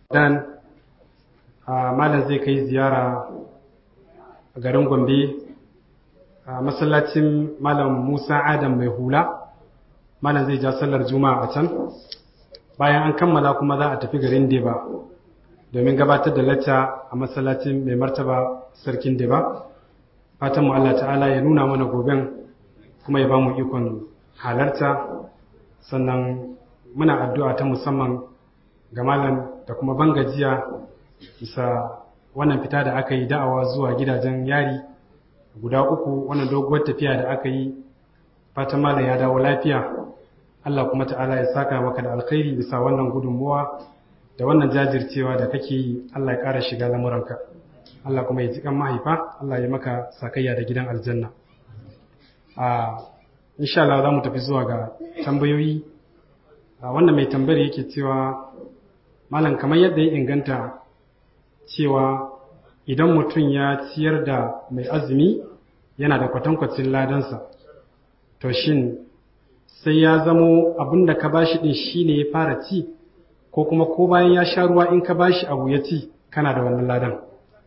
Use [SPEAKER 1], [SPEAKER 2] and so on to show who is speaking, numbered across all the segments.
[SPEAKER 1] dan malam zai kai ziyara a garin gombe a masallacin malam musa adam mai hula malam zai ja sallar juma'a a can bayan an kammala kuma za a tafi garin deba domin gabatar da lacca a masallacin mai martaba sarkin deba fatan mu Allah ta'ala ya nuna mana goben kuma ya ba mu ikon halarta sannan muna addu'a ta musamman ga malam da kuma bangajiya bisa wannan fita da aka yi da'awa zuwa gidajen yari guda uku wannan doguwar tafiya da aka yi fatan malam ya dawo lafiya Allah kuma ta'ala ya saka maka da alkhairi bisa wannan gudunmuwa da wannan jajircewa da kake yi Allah ya ƙara shiga lamuranka Allah kuma ya ji kan mahaifa Allah ya maka sakayya da gidan aljanna a insha Allah za mu tafi zuwa ga tambayoyi wannan mai tambayar yake cewa malam kamar yadda ya inganta cewa idan mutum ya ciyar da mai azumi yana da kwatankwacin ladansa to shin sai ya zamo abin da ka bashi din shine ya fara ci ko kuma ko bayan ya sha ruwa in ka bashi abu ya ci kana da wannan ladan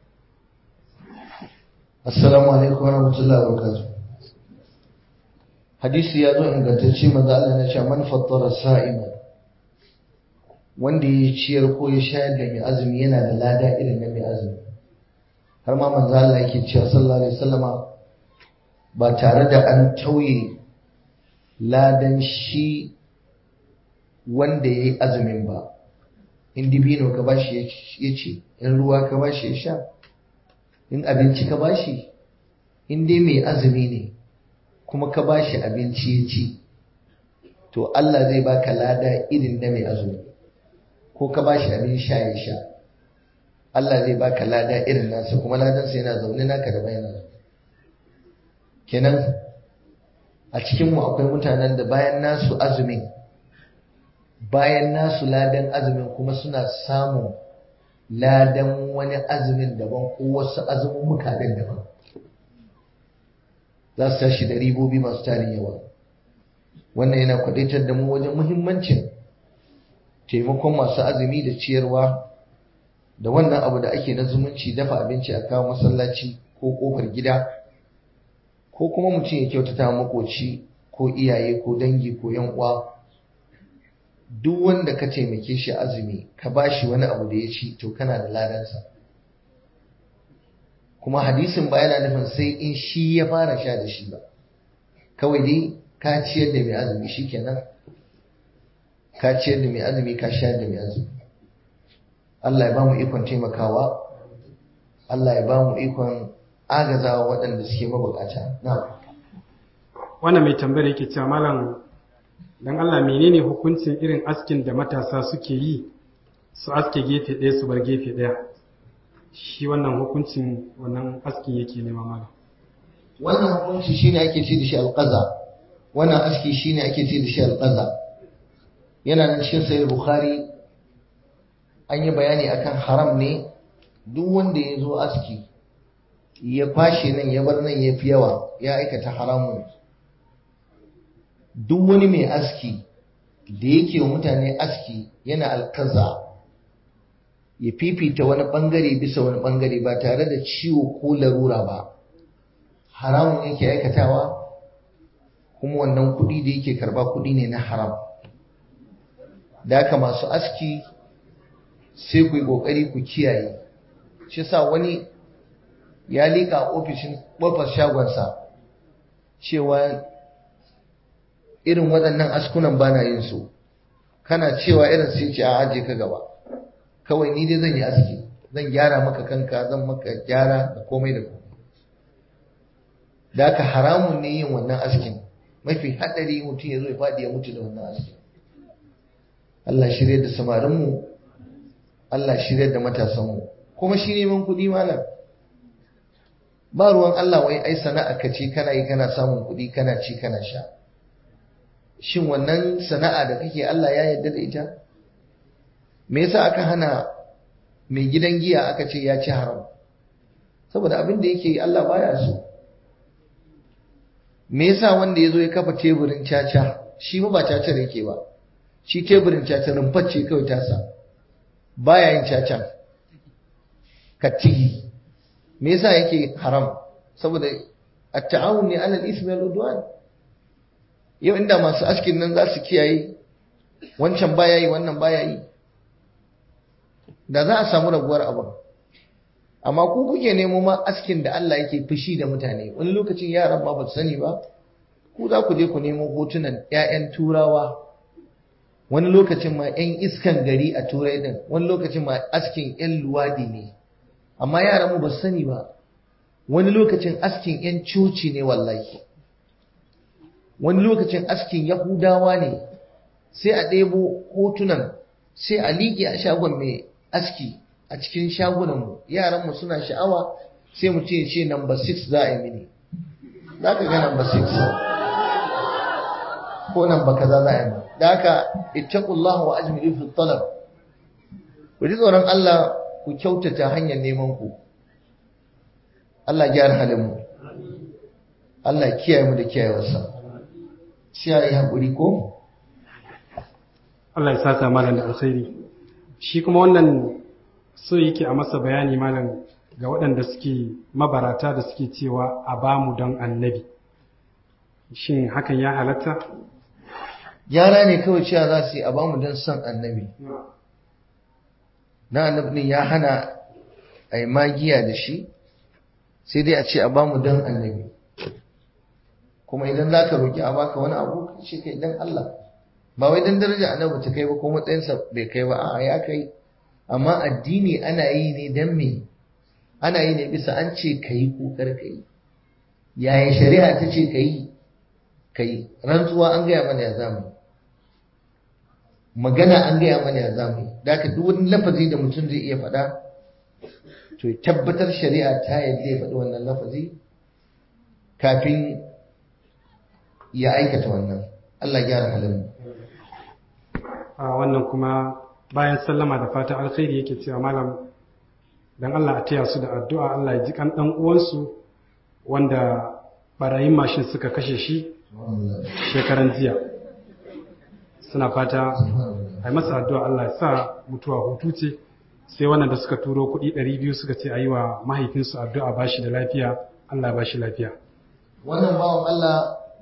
[SPEAKER 2] assalamu alaikum warahmatullahi wabarakatuh hadisi ya zo ingantacce manzo Allah na cewa man fattara sa'ima wanda ya ciyar ko ya shayar da mai azumi yana da lada irin na mai azumi har ma manzo Allah yake cewa sallallahu alaihi wasallama ba tare da an tauye ladan shi wanda ya yi azumin ba in dibino ka bashi ya ce in ruwa ka bashi ya sha in abinci ka bashi in dai mai azumi ne kuma ka bashi abinci ya ci to Allah zai baka lada irin na mai azumi ko ka bashi abin sha ya sha Allah zai baka lada irin nasa kuma ladansa yana zaune naka da bayan zaune kenan a cikinmu akwai mutanen da bayan nasu azumin bayan nasu ladan azumin kuma suna samun ladan wani azumin daban ko wasu azumin mukaɗin daban za su tashi da ribobi masu tarin yawa wannan yana kwadaitar da mu wajen muhimmancin taimakon masu azumi da ciyarwa da wannan abu da ake na zumunci dafa abinci a kawo masallaci ko kofar gida ko kuma mutum ya kyautata makoci ko iyaye ko dangi ko yan uwa duk wanda ka taimake shi azumi ka bashi wani abu da ya ci to kana da ladansa kuma hadisin ba yana nufin sai in shi ya fara sha da shi ba kawai dai ka ciyar da mai azumi shikenan ka ciyar da mai azumi ka shayar da mai azumi Allah ya ba mu ikon taimakawa Allah ya ba mu ikon agazawa waɗanda suke mabukata na
[SPEAKER 1] wannan mai tambayar yake cewa malam dan Allah menene hukuncin irin askin da matasa suke yi su aske gefe ɗaya su bar gefe ɗaya shi wannan hukuncin wannan askin yake nema malam
[SPEAKER 2] wannan hukunci shine ake ce da shi alqaza wannan aski shine ake ce da shi alqaza yana nan cikin sahih bukhari an yi bayani akan haram ne duk wanda ya zo aski ya fashe nan ya bar nan ya fi yawa ya aikata haramun duk wani mai aski da yake wa mutane aski yana alkaza ya fifita wani bangare bisa wani bangare ba tare da ciwo ko larura ba haramun yake aikatawa kuma wannan kuɗi da yake karba kuɗi ne na haram da haka masu aski sai ku yi ƙoƙari ku kiyaye shi sa wani ya liƙa a ofishin ƙofar shagonsa cewa irin waɗannan askunan ba na yin su kana cewa irin sai ce a aje ka gaba kawai ni dai zan yi aski zan gyara maka kanka zan maka gyara da komai da komai da haka haramun ne yin wannan askin mafi haɗari mutum ya zo ya faɗi ya mutu da wannan askin Allah shirya da samarinmu Allah shirya da matasanmu kuma shi neman kuɗi malam ba ruwan Allah wai ai sana'a ka ce kana yi kana samun kuɗi kana ci kana sha shin wannan sana'a da kake Allah ya yarda da ita me yasa aka hana mai gidan giya aka ce ya ci haram saboda abin da yake Allah baya so me yasa wanda ya zo ya kafa teburin caca shi ba cacar yake ba shi teburin caca rumfar ce kawai tasa baya yin cacan kattigi me yasa yake haram saboda at-ta'awun ne alal ismi wal udwan yau inda masu askin nan za su kiyaye wancan baya yi wannan baya yi da za a samu raguwar abin amma ku kuke nemo ma askin da Allah yake fushi da mutane wani lokacin yaran ma ba su sani ba ku za ku je ku nemo hotunan 'ya'yan turawa wani lokacin ma 'yan iskan gari a turai din wani lokacin ma askin 'yan luwadi ne amma yaran mu ba su sani ba wani lokacin askin 'yan coci ne wallahi wani lokacin askin yahudawa ne sai a ɗebo hotunan sai a liƙe a shagon mai aski a cikin shagunanmu yaranmu suna sha'awa sai mu ce ce number 6 za a yi mini za ka ga number 6 ko number kaza za a yi ma da haka ittaqullah wa ajmilu fi talab ku ji tsoron Allah ku kyautata hanyar neman ku Allah gyara halin mu Allah kiyaye mu da kiyayewarsa sai a yi haƙuri ko
[SPEAKER 1] Allah ya saka malam da alkhairi shi kuma wannan so yake a masa bayani malam ga waɗanda suke mabarata da suke cewa a bamu don annabi shin hakan ya halatta
[SPEAKER 2] yara ne kawai cewa za su yi a bamu don son annabi na annabi ya hana a yi magiya da shi sai dai a ce a bamu don annabi kuma idan za ka roƙi a baka wani abu ka ce kai don Allah ba wai don daraja annabi ta kai ba ko matsayinsa bai kai ba a'a ya kai amma addini ana yi ne don me ana yi ne bisa an ce ka yi kokar ka yi yaya shari'a ta ce ka yi ka yi rantsuwa an gaya mana ya zamu magana an gaya mana ya zamu da ka duk wani lafazi da mutum zai iya faɗa to ya tabbatar shari'a ta yadda ya faɗi wannan lafazi kafin ya aikata wannan Allah gyara halin mu
[SPEAKER 1] a wannan kuma bayan sallama da fatan alkhairi yake cewa malam dan Allah a taya su da addu'a Allah ya ji kan dan uwansu wanda barayin mashin suka kashe shi shekaran jiya suna fata a yi masa addu'a Allah ya sa mutuwa hutu ce sai wannan da suka turo kuɗi 200 suka ce a yi wa mahaifinsu addu'a ba shi da lafiya Allah ba shi lafiya
[SPEAKER 2] wannan bawan Allah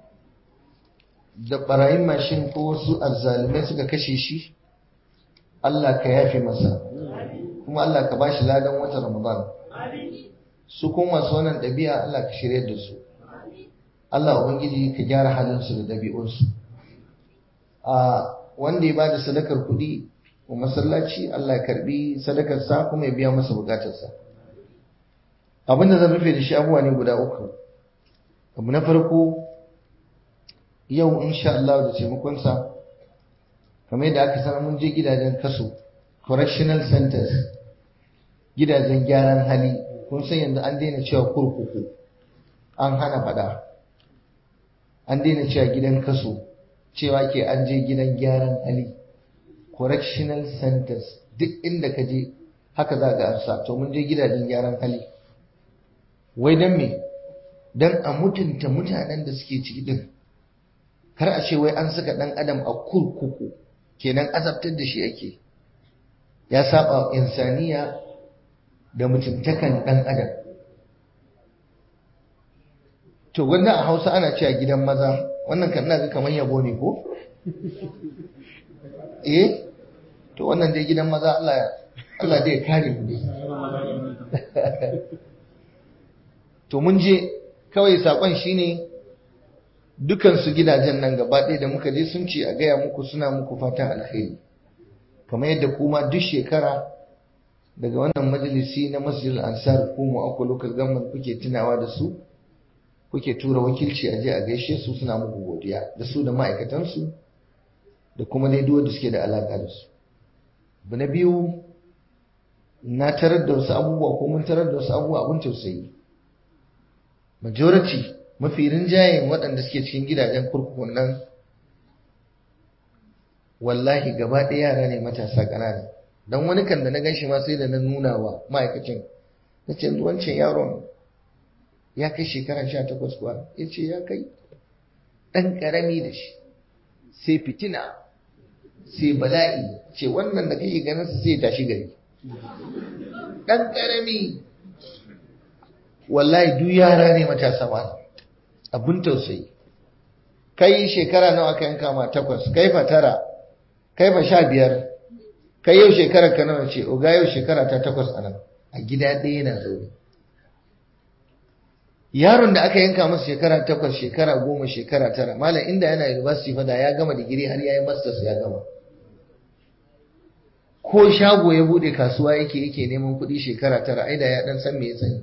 [SPEAKER 2] da barayin mashin ko wasu azzalumai suka kashe shi Allah ka yafe masa kuma Allah ka bashi ladan watan Ramadan su kuma masu wannan ɗabi'a Allah ka shirya da su Allah ubangiji ka gyara halinsu da ɗabi'unsu a wanda ya bada sadakar kuɗi wa masallaci Allah ya karbi sadakarsa kuma ya biya masa bukatarsa abinda zan rufe da shi abubuwa ne guda uku abu na farko yau insha Allah da taimakonsa kamar yadda aka sanar mun je gidajen kaso correctional centers gidajen gyaran hali kun san yanzu an daina cewa kurkuku an hana fada an daina cewa gidan kaso cewa ke an je gidan gyaran hali correctional centers duk inda ka je haka za ga amsa to mun je gidajen gyaran hali wai don me don a mutunta mutanen da suke ciki din kar a ce wai an saka dan adam a kurkuku kenan azabtar da shi ake ya saba insaniya da mutuntakan dan adam to wannan a Hausa ana cewa gidan maza wannan kan ina ga kamar yabo ne ko eh to wannan dai gidan maza Allah Allah dai kare mu dai to mun je kawai sakon shine dukansu gidajen nan gaba ɗaya da muka je sun ce a gaya muku suna muku fatan alheri kamar yadda kuma duk shekara daga wannan majalisi na masjid ansar ko mu akwai local government kuke tunawa da su kuke tura wakilci a je a gaishe su suna muku godiya da su da ma'aikatansu da kuma dai duk da suke da alaka da su abu na biyu na tarar da wasu abubuwa ko mun tarar da wasu abubuwa abun tausayi majority mafi rinjayen waɗanda suke cikin gidajen kurkukun nan wallahi gaba ɗaya yara ne matasa ƙanana don wani kan da na gan shi ma sai da na nuna wa ma'aikacin na ce wancan yaron ya kai shekara sha takwas kuwa ya ce ya kai ɗan ƙarami da shi sai fitina sai bala'i ce wannan da kake ganin sa sai tashi gari dan karami wallahi duk yara ne matasa ma abun tausayi kai shekara nawa ka yanka ma takwas kai fa tara kai fa sha biyar kai yau shekarar ka nawa ce oga yau shekara ta takwas a nan a gida ɗaya yana zaune yaron da aka yanka masa shekara takwas shekara goma shekara tara malam inda yana university fa da ya gama digiri har ya yi masters ya gama ko shago ya bude kasuwa yake yake neman kuɗi shekara tara ai da ya dan san me ya sani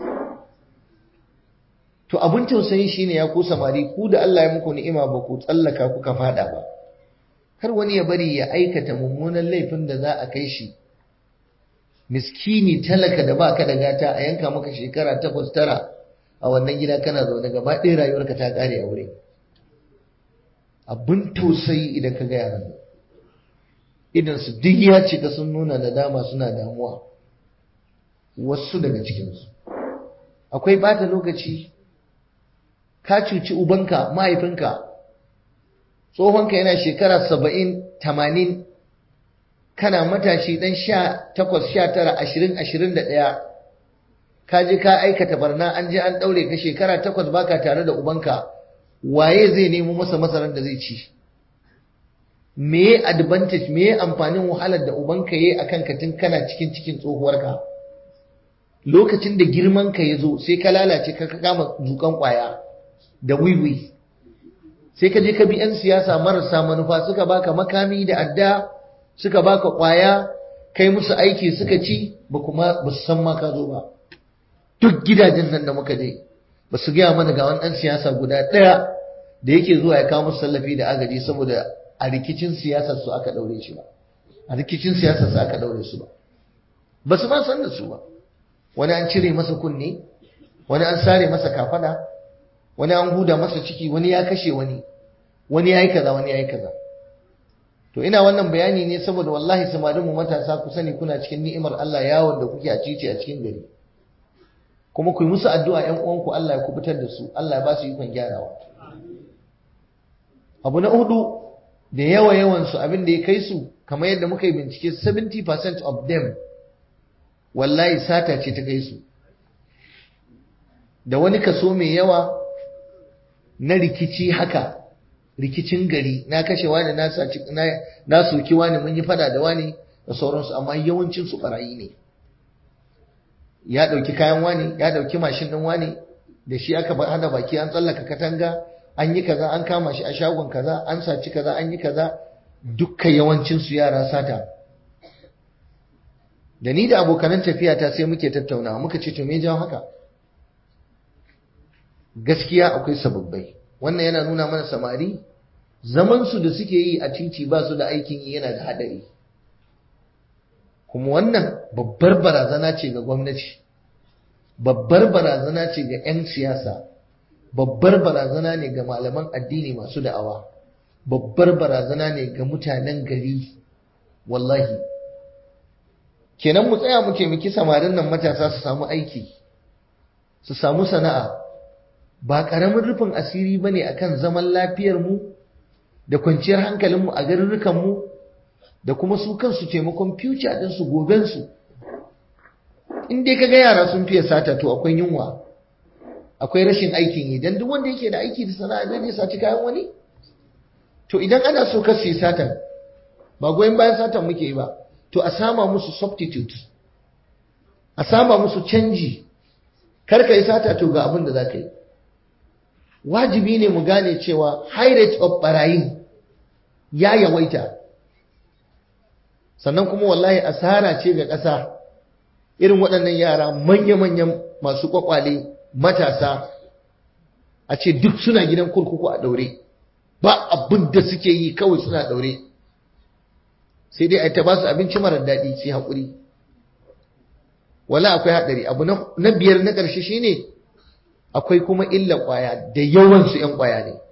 [SPEAKER 2] to abun tausayi shine ya ku samari ku da Allah ya muku ni'ima ba ku tsallaka kuka fada ba kar wani ya bari ya aikata mummunan laifin da za a kai shi miskini talaka da baka da gata a yanka maka shekara takwas tara a wannan gida kana zaune gaba ɗaya rayuwarka ta ƙare a wurin abin tausayi idan ka ga yaran idan su duk ya cika sun nuna nadama suna damuwa wasu daga cikinsu akwai bata lokaci ka cuci ubanka mahaifinka tsohonka yana shekara saba'in tamanin kana matashi dan sha takwas sha tara ashirin ashirin da ɗaya ka je ka aikata barna an je an ɗaure ka shekara takwas baka tare da ubanka waye zai nemo masa masarar da zai ci me advantage me amfanin wahalar da ubanka yayi akan ka tun kana cikin cikin tsohuwarka lokacin da girman ka ya zo sai ka lalace ka kama zukan kwaya da wiwi sai ka je ka bi 'yan siyasa marasa manufa suka baka makami da adda suka baka kwaya kai musu aiki suka ci ba kuma ba su san ma ka zo ba duk gidajen nan da muka je ba su gaya mana ga wani ɗan siyasa guda ɗaya da yake zuwa ya kawo musu tallafi da agaji saboda a rikicin siyasar su aka ɗaure shi ba a rikicin siyasar su aka ɗaure su ba ba su ma san da su ba wani an cire masa kunne wani an sare masa kafada wani an huda masa ciki wani ya kashe wani wani ya yi kaza wani ya yi kaza to ina wannan bayani ne saboda wallahi samarin mu matasa ku sani kuna cikin ni'imar Allah yawon da kuke a cici a cikin gari kuma ku yi musu addu'a ƴan uwanku Allah ya kubutar da su Allah ya ba su ikon gyarawa abu na hudu da yawa yawan su abin da ya kai su kamar yadda muka yi bincike 70% of them wallahi sata ce ta kai su da wani kaso mai yawa na rikici haka rikicin gari na kashe wani na saci na na soki wani mun yi fada da wani da sauransu amma yawancin su barayi ne ya dauki kayan wani ya dauki mashin din wani da shi aka hada baki an tsallaka katanga an yi kaza an kama shi a shagon kaza an saci kaza an yi kaza dukka yawancin su yara sata da ni da abokanan tafiya ta sai muke tattaunawa muka ce to me jawo haka gaskiya akwai sababbai wannan yana nuna mana samari zamansu da suke yi a titi ba su da aikin yi yana da haɗari kuma wannan babbar barazana ce ga gwamnati babbar barazana ce ga 'yan siyasa babbar barazana ne ga malaman addini masu da'awa babbar barazana ne ga mutanen gari wallahi kenan mu tsaya mu taimaki samarin nan matasa su samu aiki su samu sana'a ba ƙaramin rufin asiri ba ne a kan zaman lafiyarmu da kwanciyar hankalinmu a garurrukanmu da kuma su kansu taimakon future ɗinsu gobensu in dai kaga yara sun fiye sata to akwai yunwa akwai rashin aikin yi don duk wanda yake da aiki da sana'a zai je saci kayan wani to idan ana so ka yi satan ba goyon bayan satan muke yi ba to a sama musu substitute a sama musu canji kar ka yi sata to ga abin da za ka yi wajibi ne mu gane cewa high rate of barayin ya yawaita sannan kuma wallahi asara ce ga ƙasa irin waɗannan yara manya-manyan masu kwakwale matasa a ce duk suna gidan kurkuku a ɗaure ba abin da suke yi kawai suna ɗaure sai dai a ta ba su abinci marar daɗi sai haƙuri wala akwai haɗari abu na biyar na ƙarshe shine ne akwai kuma illa ƙwaya da yawansu ‘yan ƙwaya ne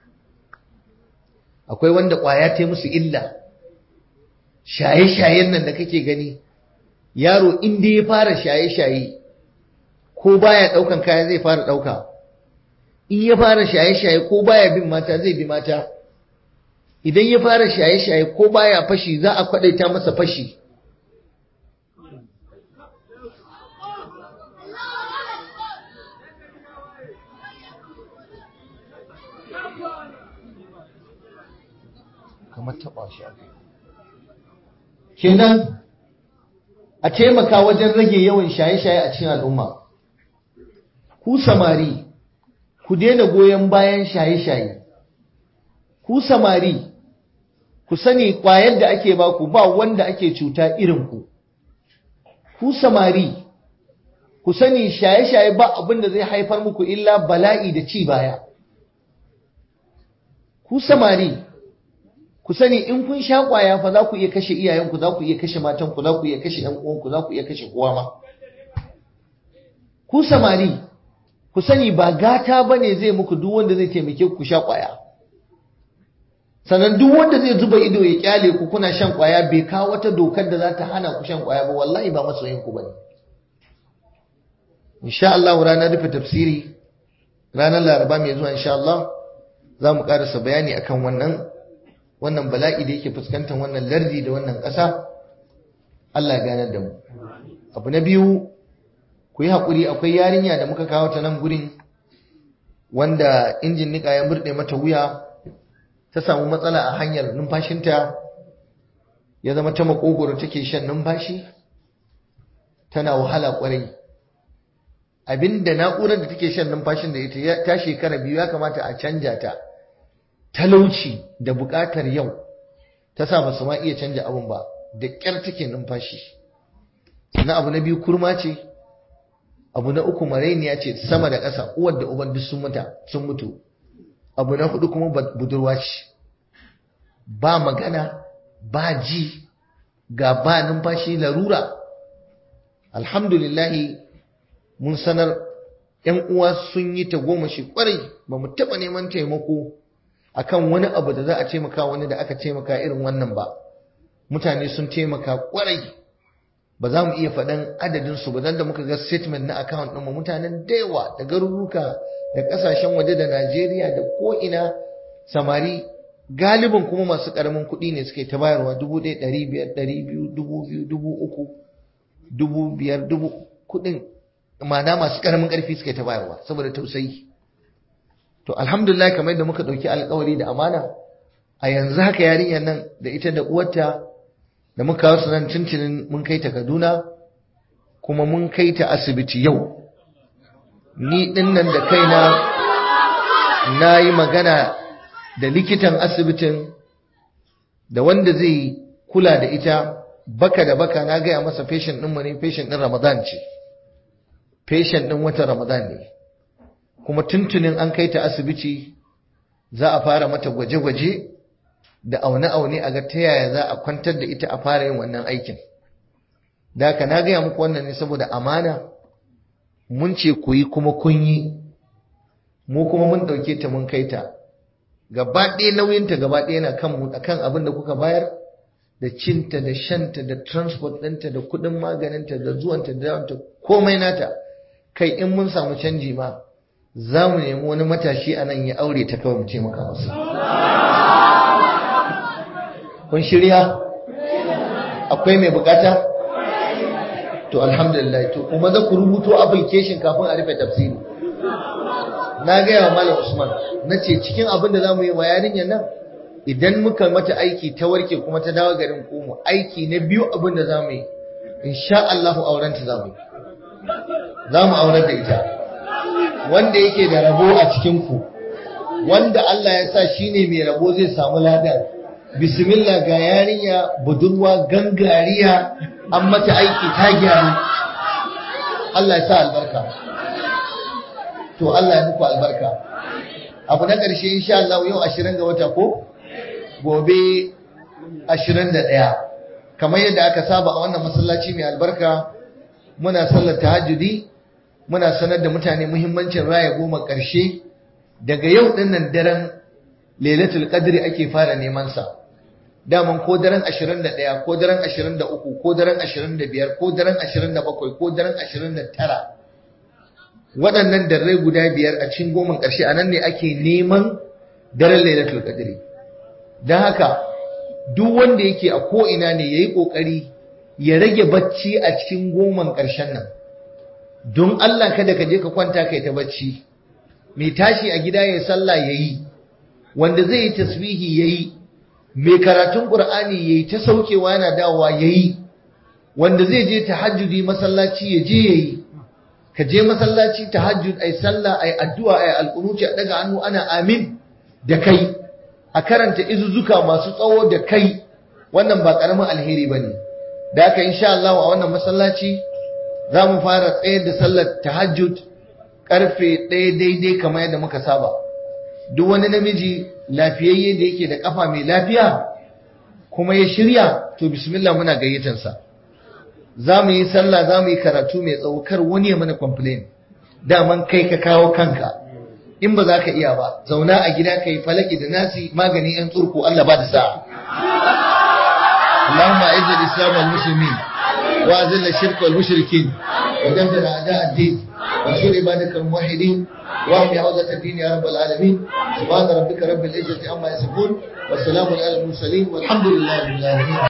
[SPEAKER 2] akwai wanda ƙwaya ta musu illa shaye-shayen nan da kake gani yaro inda ya fara shaye-shaye ko baya ɗaukan kaya zai fara ɗauka in ya fara shaye-shaye ko baya bin mata zai bi mata idan ya fara shaye-shaye ko baya fashi za a kwadaita masa fashi kamar taɓa shi kenan a taimaka wajen rage yawan shaye-shaye a cikin al'umma ku samari ku daina goyon bayan shaye-shaye ku samari ku sani ƙwayar da ake baku ba wanda ake cuta irin ku ku samari ku sani shaye-shaye ba abin da zai haifar muku illa bala'i da ci baya ku samari ku sani in kun sha kwaya fa za ku iya kashe iyayenku za ku iya kashe matanku za ku iya kashe ɗan uwanku za ku iya kashe kowa ma ku samari ku sani ba gata bane zai muku duk wanda zai taimake ku sha kwaya sannan duk wanda zai zuba ido ya kyale ku kuna shan kwaya bai kawo wata dokar da za ta hana ku shan kwaya ba wallahi ba masoyin ku bane insha Allah ranar rufe tafsiri ranar Laraba mai zuwa insha Allah za mu karasa bayani akan wannan wannan bala'i da yake fuskantar wannan lardi da wannan ƙasa Allah ya ganar da mu abu na biyu ku yi haƙuri akwai yarinya da muka kawo ta nan gurin wanda injin niƙa ya murɗe mata wuya ta samu matsala a hanyar numfashinta ya zama ta makogoro take shan numfashi tana wahala ƙwarai abinda na'urar da take shan numfashin da ita ta shekara biyu ya kamata a canja ta talauci da buƙatar yau ta sa ba su ma iya canja abin ba da ƙyar take numfashi na abu na biyu kurma ce abu na uku marainiya ce sama da ƙasa uwar da uban duk sun mutu sun mutu abu na hudu kuma budurwa ce ba magana ba ji ga ba numfashi larura alhamdulillahi mun sanar ‘yan uwa sun yi ta goma shi kwarai ba mu taɓa neman taimako akan wani abu da za a taimaka wani da aka taimaka irin wannan ba mutane sun taimaka kwarai ba za mu iya faɗan adadinsu ba don da muka ga statement na account ɗin mutanen da yawa da garuruka da ƙasashen waje da Najeriya da ko'ina samari galibin kuma masu ƙaramin kuɗi ne suke ta bayarwa dubu ɗaya ɗari biyar ɗari biyu dubu biyu dubu uku dubu biyar dubu kuɗin ma'ana masu ƙaramin ƙarfi suke ta bayarwa saboda tausayi to alhamdulillah kamar yadda muka ɗauki alkawari da amana a yanzu haka yarinyar nan da ita da uwarta da muka kawo su nan tuntunin mun kai ta Kaduna kuma mun kai ta asibiti yau ni dinnan da kaina na yi magana da likitan asibitin da wanda zai kula da ita baka da baka na gaya masa patient ɗinmu ne patient ɗin ramadan ce patient ɗin watan ramadan ne kuma tuntunin an kai ta asibiti za a fara mata gwaje-gwaje da aune-aune a ga ta yaya za a kwantar da ita a fara yin wannan aikin da haka na gaya muku wannan ne saboda amana mun ce ku yi kuma kun yi mu kuma mun ɗauke ta mun kai ta gaba ɗaya nauyinta gaba ɗaya na kan mu akan abin da kuka bayar da cinta da shanta da transport ɗinta da kuɗin maganinta da zuwanta da dawanta komai nata kai in mun samu canji ma za mu nemi wani matashi a nan ya aure ta kawai mu ce maka masa kun shirya akwai mai bukata to alhamdulillah to kuma za ku rubuto application kafin a rufe tafsiri na gaya wa malam usman na ce cikin abin da za mu yi wa yarinyar nan idan muka mata aiki ta warke kuma ta dawo garin komo aiki na biyu abin da za mu yi insha Allah aurenta za mu yi za mu aurar da ita wanda yake da rabo a cikin ku wanda Allah ya sa shine mai rabo zai samu ladan bismillah ga yarinya budurwa gangariya an mata aiki ta gyaru Allah ya sa albarka to Allah ya muku albarka abu na ƙarshe insha Allah yau 20 ga wata ko gobe 21 kamar yadda aka saba a wannan masallaci mai albarka muna sallar tahajjudi muna sanar da mutane muhimmancin raya goma ƙarshe daga yau dinnan daren lailatul qadri ake fara neman sa daman ko daren 21 ko daren 23 ko daren 25 ko daren 27 ko daren 29 waɗannan darrai guda biyar a cikin goman ƙarshe a nan ne ake neman daren lailatul qadri don haka duk wanda yake a ko'ina ne ya yi ƙoƙari ya rage bacci a cikin goman ƙarshen nan don Allah kada ka je ka kwanta kai ta bacci mai tashi a gida ya sallah ya yi wanda zai yi tasbihi ya yi mai karatun ƙur'ani ya yi ta saukewa yana dawowa ya yi wanda zai je tahajjudi masallaci ya je ya yi ka je masallaci tahajjud ai sallah ai addu'a ai alƙunuci a daga hannu ana amin da kai a karanta izuzuka masu tsawo da kai wannan ba ƙaramin alheri ba ne da haka insha Allah a wannan masallaci za mu fara tsayar da sallar tahajjud karfe ɗaya daidai kamar yadda muka saba duk wani namiji lafiyayye da yake da kafa mai lafiya kuma ya shirya to bismillah muna gayyatansa za mu yi sallah za mu yi karatu mai tsawo kar wani ya mana complain daman kai ka kawo kanka in ba za ka iya ba zauna a gida ka yi falaki da nasi magani yan tsurku Allah ba da sa'a اللهم اعز الاسلام والمسلمين واذل الشرك والمشركين ودمر اعداء الدين وانصر عبادك الموحدين واحمي حوزه الدين يا رب العالمين سبحان ربك رب العزه عما يصفون والسلام على المرسلين والحمد لله رب العالمين